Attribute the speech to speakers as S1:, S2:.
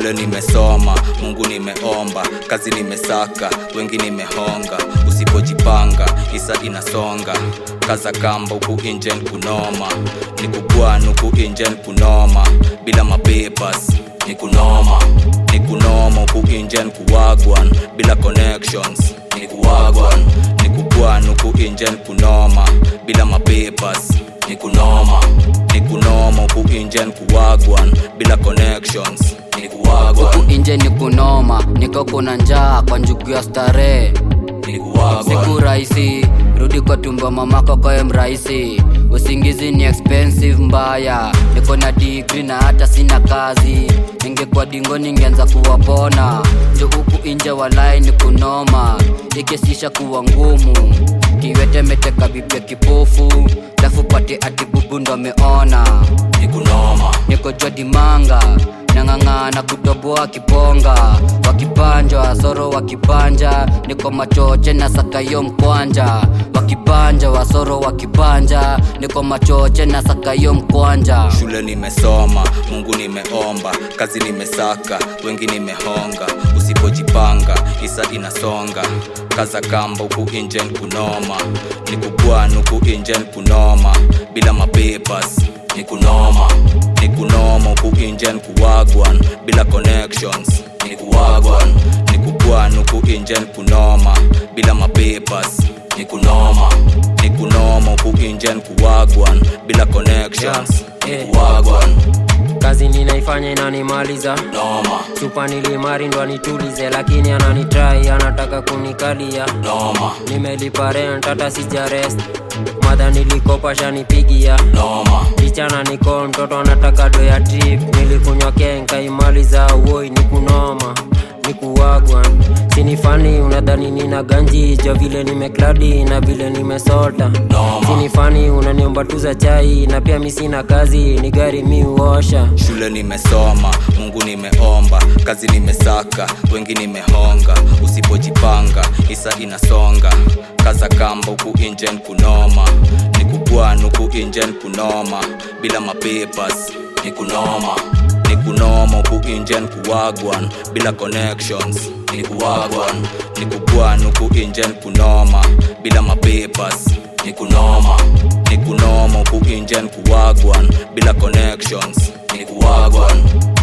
S1: shule nimesoma mungu nimeomba kazi nimesaka wengi nimehonga usipojipanga isa inasonga kaza kamba huku injen kunoma ni kubwan huku injen kunoma bila mapepas ni kunoma ni kunoma huku injen kuwagwan bila connections ni kuwagwan ni kubwan huku injen kunoma bila mapepas ni kunoma ni kunoma huku injen kuwagwan bila connections ni kuwagwan
S2: huku inje ni kunoma niko kuna njaa kwa njugu ya starehe
S1: ni kuwagwan
S2: siku rahisi rudi kwa tumbo mamako koye mrahisi usingizi ni expensive mbaya niko na digri na hata sina kazi ningekuwa dingo ningeanza kuwapona jo huku inje walai ni kunoma ikisisha kuwa ngumu kiwete meteka bibia kipofu lafu pate ati bubu ndo ameona
S1: ni kunoma
S2: niko jwadimanga nang'ang'ana kutoboa kiponga wakipanjwa soro wakipanja niko machoche na sakayo mkwanja wakipanja wasoro wakipanja niko machoche na sakayo mkwanja
S1: shule nimesoma mungu nimeomba kazi nimesaka wengi nimehonga usipojipanga isa inasonga kaza kamba huku injen kunoma ni kubwan huku injen kunoma bila mapepas ni kunoma ni kunoma huku injen kuwagwan bila connections ni kuwagwan ni kubwan huku injen kunoma bila mapepas ni kunoma ni kunoma huku injen kuwagwan bila connections
S3: Yeah,
S1: ni kuwagwan
S3: kazi ninaifanya inanimaliza
S1: noma
S3: chupa nilimari ndo anitulize lakini ananitrai anataka kunikalia
S1: noma
S3: nimelipa rent hata sijarest madha nilikopa shanipigia
S1: noma
S3: kichana niko mtoto anataka do ya trip nilikunywa kenka imaliza uoi ni kunoma ni kuwagwa sinifani unadhani nina ganji jo vile nimekladi na vile nimesota
S1: Noma.
S3: sinifani unaniomba tu za chai na pia mi sina kazi ni gari mi uosha
S1: shule nimesoma mungu nimeomba kazi nimesaka wengi nimehonga usipojipanga isa inasonga kaza kamba huku injen kunoma ni kubwan huku injen kunoma bila mapepas ni kunoma ni kunoma huku injen kuwagwan bila connections ni kuwagwan ni kubwan huku injen kunoma bila mapepas ni kunoma ni kunoma huku injen kuwagwan bila connections ni kuwagwan